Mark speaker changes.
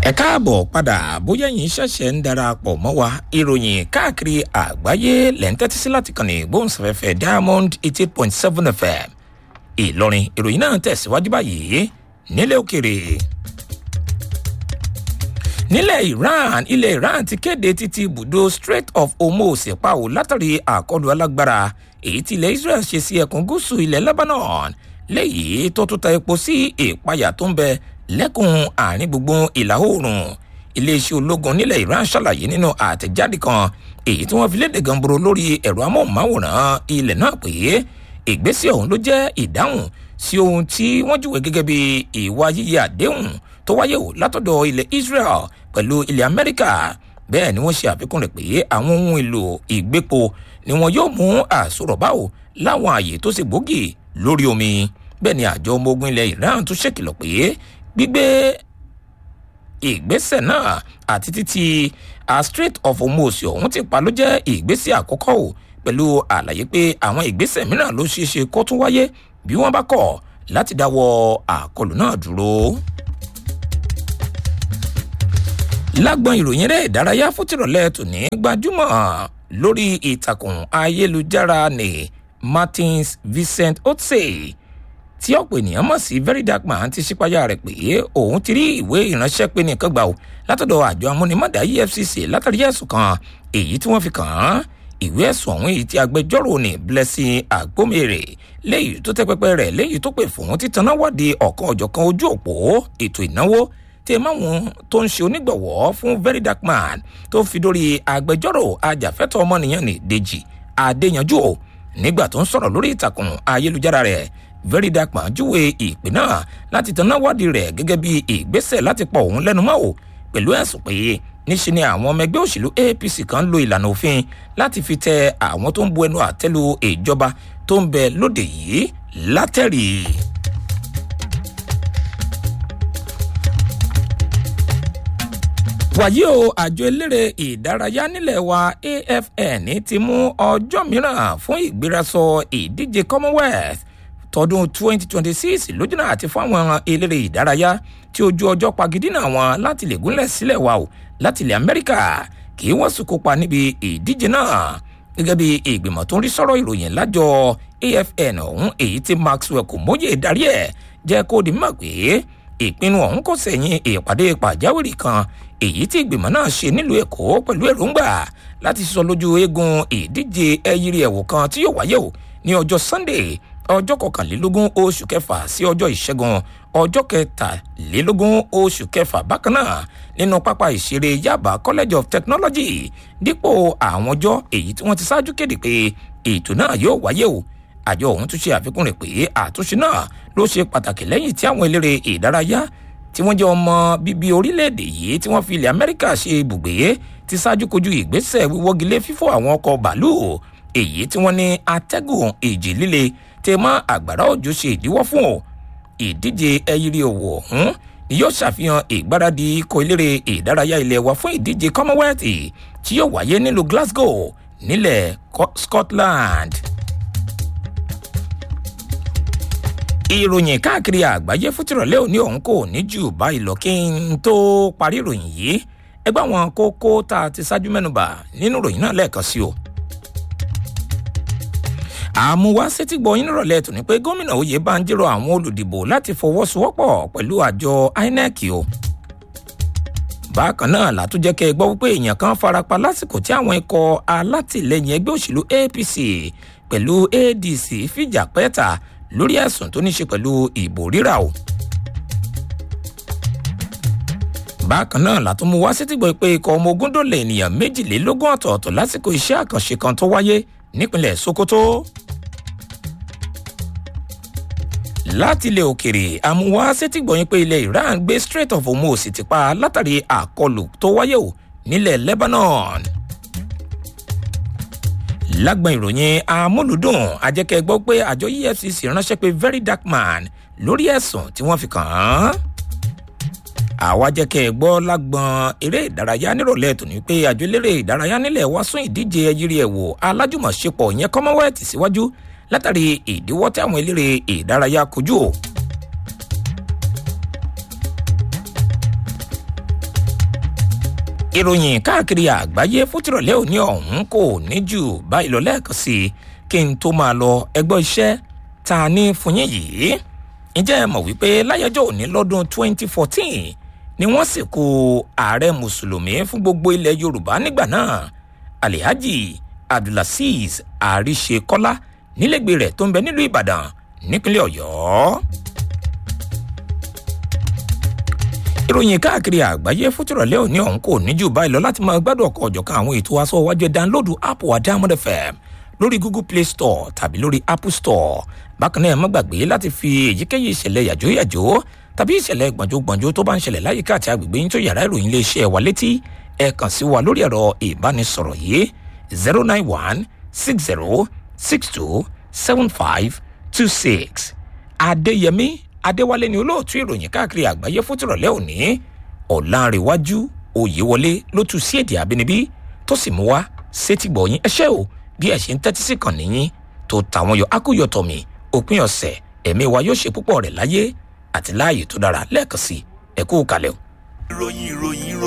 Speaker 1: ẹ káàbọ̀ padà bóyá yín ṣẹ̀ṣẹ̀ ń darapọ̀ mọ́ wa ìròyìn káàkiri àgbáyé lẹ́ ń tẹ́tí sí láti kàn ní gbóhùnsáfẹ́fẹ́ diamond eighty point seven fm ìlọrin ìròyìn náà tẹ̀síwájú báyìí nílẹ̀ òkèrè nílẹ̀ iran ilẹ̀ iran ti kéde títí ibùdó strait of hormuz pàwọ́ látàrí àkọlù alágbára èyí tí ilẹ̀ israel ṣe sí ẹkùn gúúsù ilẹ̀ lebanon léyìí tó tún ta epo sí ìpayà tó ń bẹ lẹ́kùn àárín gbùngbùn ìlà oòrùn iléeṣẹ́ ológun nílẹ̀ iran ṣàlàyé nínú àtẹ̀jáde kan èyí tí wọ́n fi léde gànboro lórí ẹ̀rọ amóhùnmáwòrán ilẹ̀ náà pé ìgbésẹ̀ ọ̀hún ló jẹ́ ìdáhùn sí ohun tí wọ́n júwèé gẹ́gẹ́ bí ìwà yíyẹ àdéhùn tó wáyé o látọ̀dọ̀ ilẹ̀ israel pẹ̀lú ilẹ̀ amẹ́ríkà bẹ́ẹ̀ ni wọ́n ṣe àfikún rẹ̀ pé àwọn ohun èlò ìgbépo ni wọn yóò mú àsọ̀rọ̀ báwo láwọn àyè tó ṣe gbòógì lórí omi bẹ́ẹ̀ ni àjọ ọmọ ogun ilẹ̀ iran tún ṣèkìlọ̀ pé gbígbé ìgbésẹ̀ náà àti títí a strait of hormuz ọ̀hún ti pa ló jẹ́ ìgbésẹ̀ àkọ́kọ́ o pẹ̀lú àlàyé pé àwọn ìgbésẹ̀ mìíràn ló ṣeé ṣe kó tún wáyé bí wọ́n bá kọ̀ láti dáwọ́ àkọlù náà dúró lágbọn ìròyìn rẹ ìdárayá fútìrọ̀lẹ́ tòní gbajúmọ̀ lórí ìtàkùn ayélujára ní martins vincent otse tí ọ̀pọ̀ ènìyàn mọ̀ sí very dark man ti ṣípayá rẹ̀ pé òun ti rí ìwé ìránṣẹ́ pé nìkan gbà ó látọ̀dọ̀ àjọ amúnimọ̀dá efcc látàrí ẹ̀sùn kan èyí tí wọ́n fi kàn án ìwé ẹ̀sùn ọ̀hún èyí tí agbẹjọ́rò ní blessing agbomere léyìí tó tẹ́ pẹpẹ rẹ̀ léyìí tó pè fún títaná wádìí ọ̀kan ọ̀jọ̀kan ojú òpó ètò ìnáwó tí ẹ máwọn tó ń ṣe onígbọ̀wọ́ fún very dark man tó fi dórí agbẹjọ́rò ajàfẹ́tọ̀ ọmọnìyàn ní dèjì adéyanjú o nígbà tó ń sọ̀rọ̀ lórí ìtàkùn ayélujára rẹ̀ very dark man júwe ìpè náà láti tanná wádìí rẹ̀ gẹ́gẹ́ bí ìgbésẹ̀ láti pọ̀ òun lẹ́nu mọ́ o pẹ̀lú ẹ̀sùn pé níṣe ni àwọn ọmọ ẹgbẹ́ òṣèlú apc kan lo ìlànà òfin láti fi tẹ àwọn tó ń bu ẹnu àtẹ́lu ìjọba tó ń bẹ lóde yìí látẹ̀rì. wàyí o àjọ eléré ìdárayá nílẹ̀ wa afn ti mú ọjọ́ mìíràn fún ìgbérasọ ìdíje commonwealth tọdún 2026 lójúnà àti fún àwọn eléré ìdárayá tí ojú ọjọ́ pagidínà wọn láti lè gúnlẹ̀ sílẹ̀ wa o láti ilẹ̀ amẹ́ríkà kí wọ́n sì kópa níbi ìdíje náà gẹ́gẹ́ bí ìgbìmọ̀ tó ń rí sọ́rọ̀ ìròyìn lájọ afn ọ̀hún èyí tí maxwell kò móye darí ẹ̀ jẹ́ kó di mọ̀ pé ìpinnu ọ̀hún kò sẹ̀yìn ìpàdé pàjáwìrì kan èyí tí ìgbìmọ̀ náà ṣe nílùú èkó pẹ̀lú èròǹgbà láti sọ lójú eegun ìdíje ẹyírí ẹ̀wò kan tí yóò wáyé o ní ọjọ́ sunday ọjọ́ kọkànlélógún oṣù kẹfà sí ọjọ́ ìṣẹ́gun ọjọ́ kẹtàlélógún oṣù kẹfà bákan náà nínú pápá ìṣeré yaba college of technology dípò àwọn ọjọ́ èyí tí wọ́n ti ṣáájú kéde pé ètò náà yóò wáyé o àjọ ọ̀hún tún ṣe àfikún rẹ̀ pé àtúnṣe náà ló ṣe pàtàkì lẹ́yìn tí àwọn eléré ìdárayá tí wọ́n jẹ́ ọmọ bíbí orílẹ̀-èdè yìí tí wọ́n fi ilẹ̀ amẹ́ríkà ṣe ibùgbé ti ṣáájú kojú ìgbésẹ̀ wíwọ́gilé fífọ́ àwọn ọkọ̀ bàálù èyí tí wọ́n ní atẹ́gùn ìjì líle tẹ mọ́ àgbàrá òjò ṣe ìdíwọ́ fún o ìdíje ẹyírí òwò ọ̀hún ni yóò ṣàfihàn ìgbáradì ikọ̀ eléré ìdárayá ilé wa fún ìdíje commonwealth tí yóò wáyé nílùú glasgow nílẹ̀ scotland. ìròyìn káàkiri àgbáyé fútìrọ̀lẹ́ òní ọ̀hún kò ní jù báyìí lọ kí n tó parí ìròyìn yìí ẹgbẹ́ àwọn kókó tá a ti ṣáájú mẹ́nuba nínú ìròyìn náà lẹ́ẹ̀kan sí o. àmúwá sétígbọ̀ yín nírọ̀lẹ́ tòní pé gómìnà oyè bá ń jírọ̀ àwọn olùdìbò láti fọwọ́sowọ́pọ̀ pẹ̀lú àjọ inec o. bákan náà látúnjẹ́ kẹ́ ẹ gbọ́ wípé èèyàn kan farapa lásìkò tí àwọn ikọ̀ alátìlẹyìn ẹgbẹ́ òṣèlú apc pẹ̀lú adc fìjà pẹ́ẹ́ta lórí ẹ̀sùn tó ní ṣe pẹ̀lú ìbò rírà o. bákan náà látún mú wá sétígbọ̀ pé ikọ̀ ọmọ ogun dòlè ènìyàn méjìlélógún ọ̀tọ̀ọ̀tọ̀ lásìkò iṣẹ́ àkànṣe kan tó wáyé nípínlẹ̀ sokoto. láti ilẹ̀ òkèrè àmúwá sétígbọ̀ yín pé ilẹ̀ iran gbé strait of hormuz ti pa látàrí àkọlù tó wáyé o nílẹ̀ lebanon lágbọn ìròyìn amúlùdùn ajẹ́kẹ́ gbọ́ pé àjọ efcc ránṣẹ́ pé very dark man lórí ẹ̀sùn tí wọ́n fi kàn án. àwa jẹ́kẹ́ gbọ́ lágbọn eré ìdárayá nírọ̀lẹ́ tòní pé àjọ eléré ìdárayá nílẹ̀ wá sún ìdíje ẹyírí ẹ̀wò alájùmọ̀ṣepọ̀ ìyẹn commonwealth síwájú látàrí ìdíwọ́ tí àwọn eléré ìdárayá kojú o. ìròyìn káàkiri àgbáyé fútìrọ̀lẹ́ òní ọ̀hún kò ní jù báyìí lọ lẹ́ẹ̀kan sí i kí n tó máa lọ ẹgbọ́ iṣẹ́ ta ní fún yín yìí ǹjẹ́ ẹ mọ̀ wípé láyọjọ́ òní lọ́dún 2014 ni wọ́n sìnkú ààrẹ mùsùlùmí fún gbogbo ilẹ̀ yorùbá nígbà náà alihaji abdulaziz àríṣekọ́lá nílẹ̀gbẹ́ rẹ̀ tó ń bẹ nílùú ìbàdàn nípínlẹ̀ ọ̀yọ́. ìròyìn káàkiri àgbáyé fútúrọ̀lẹ́ òní ọ̀hún kò ní jù báyìí lọ láti máa gbádùn ọkọ̀ ọ̀jọ̀kan àwọn ètò aṣọ iwájú ẹ̀ dánlóòdù app wa diamond fm lórí google play store tàbí lórí apple store bákan náà ẹ má gbàgbé láti fi èyíkéyìí ìṣẹ̀lẹ̀ yàjóyàjó tàbí ìṣẹ̀lẹ̀ gbọ̀njógbọ̀njó tó bá ń ṣẹlẹ̀ láyìíká àti agbègbè yín tó yàrá ìròyìn iléeṣẹ́ wa létí ẹ kàn sí wa lórí ẹ̀rọ ìbánisọ̀rọ̀ yìí zero nine one six zero six two seven five two six adéyẹmí adéwálé ni olóòtú ìròyìn káàkiri àgbáyé fótìrọ̀lẹ́ òní ọ̀làǹrẹ̀wájú òyewọlé ló tu sí èdè àbínibí tó sì mú wá sétìgbọ̀yìn ẹṣẹ́ o bí ẹ̀ ṣe ń tẹ́tí sí kàn níyìn tó tàwọn yọ akóyọ̀tọ̀mì òpin ọ̀sẹ̀ ẹ̀mí wa yóò ṣe púpọ̀ rẹ̀ láyé àti láàyè tó dára lẹ́ẹ̀kan sí ẹ̀kú kalẹ̀ o.
Speaker 2: ìròyìn ìròyìn ìròyìn.